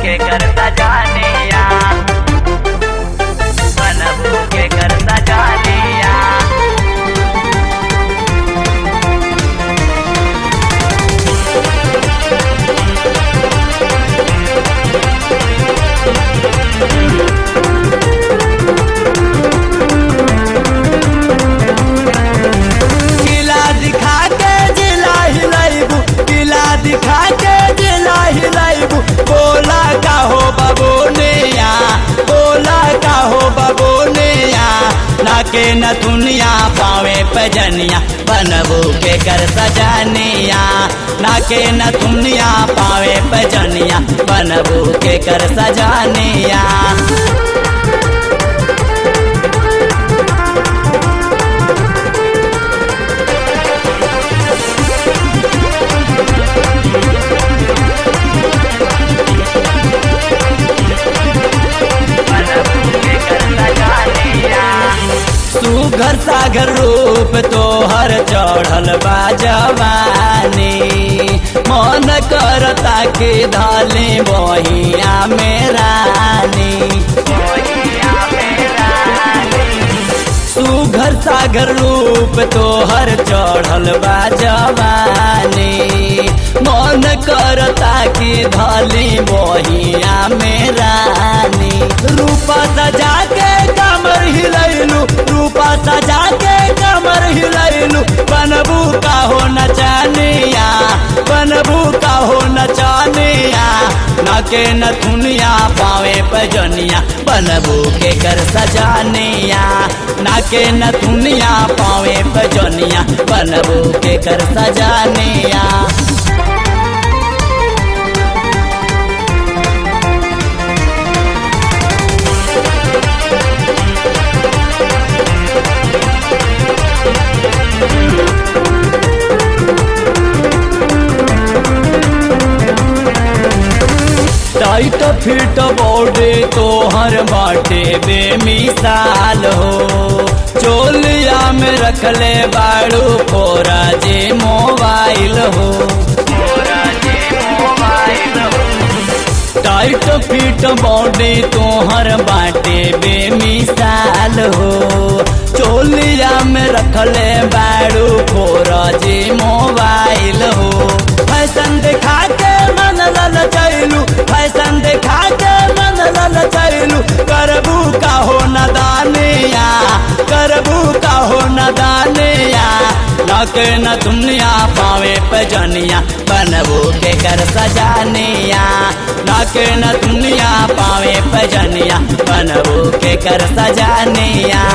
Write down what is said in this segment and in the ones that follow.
के करता जानिया बनबू के करता जानिया किला दिखा के जिला हिलाइबू किला दिखा के जिला हिलाइबू बोला का हो बबोनिया बोला का हो बबोनिया नाके न दुनिया पावे पजनिया बनबू के कर सजनिया नाके न दुनिया पावे पजनिया बनबू के कर सजनिया बनबू के करता जानिया सुघर सागर रूप तोहर चढ़ल बा जवानी मन करता के धाले बहिया में रानी मोहिया मेरा सुघर सागर रूप तोहर चढ़ल बा जवानी मन करता के धाले बहिया में रानी रूपा सजा के कमर हिलैलू रूपा सजा के कमर हिलैलू बनबू का हो नचानिया बनबू का हो नचानिया नाके न दुनिया पावे पजनिया बनबू के कर सजानिया नाके न दुनिया पावे पजनिया बनबू के कर सजानिया टाइट फिट बॉडी तोहर बाटे बेमिसाल हो चोलिया में रखले बाड़ू कोरा जे मोबाइल हो मोरा जे मोबाइल हो टाइट फिट बॉडी तोहर बाटे बेमिसाल हो चोलिया में रखले बाड़ू कोरा जे मोबाइल हो फैशन दिखा के मन लल चैलू फैशन दिखा के मन लल चैलू करबू का हो नदानिया करबू का हो नदानिया लके न दुनिया पावे पजनिया बनबू के कर सजानिया लके न दुनिया पावे पजनिया बनबू के कर सजानिया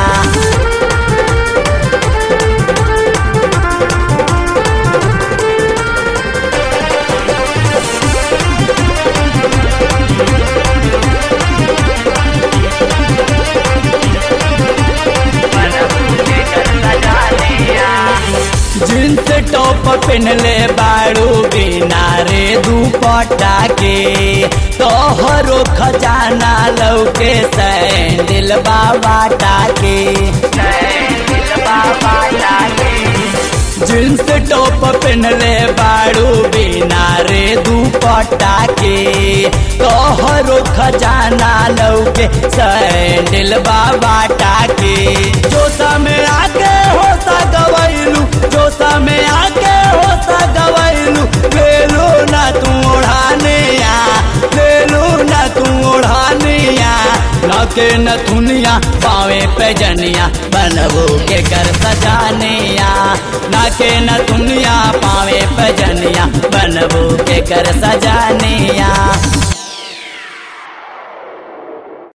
बनबू के करता जानिया जींस टॉप पहनले बाड़ू बिना रे दुपट्टा के तोहरो खजाना लौके सैंडल बाबा टाके दिल बाबा लागे जींस टॉप पहनले बाड़ू बिना रे दुपट्टा के तोहरो खजाना लौके सैंडल बाबा टाके जोसा में आके होता गवैलू जोसा में आके होता गवैलू लेलू ना तू ओढ़ाने आ लेलू ना तू ओढ़ाने आ लके न दुनिया पावे पैजनिया बनबू के कर सजानिया नाके न दुनिया पावे पैजनिया बनबू के कर सजानिया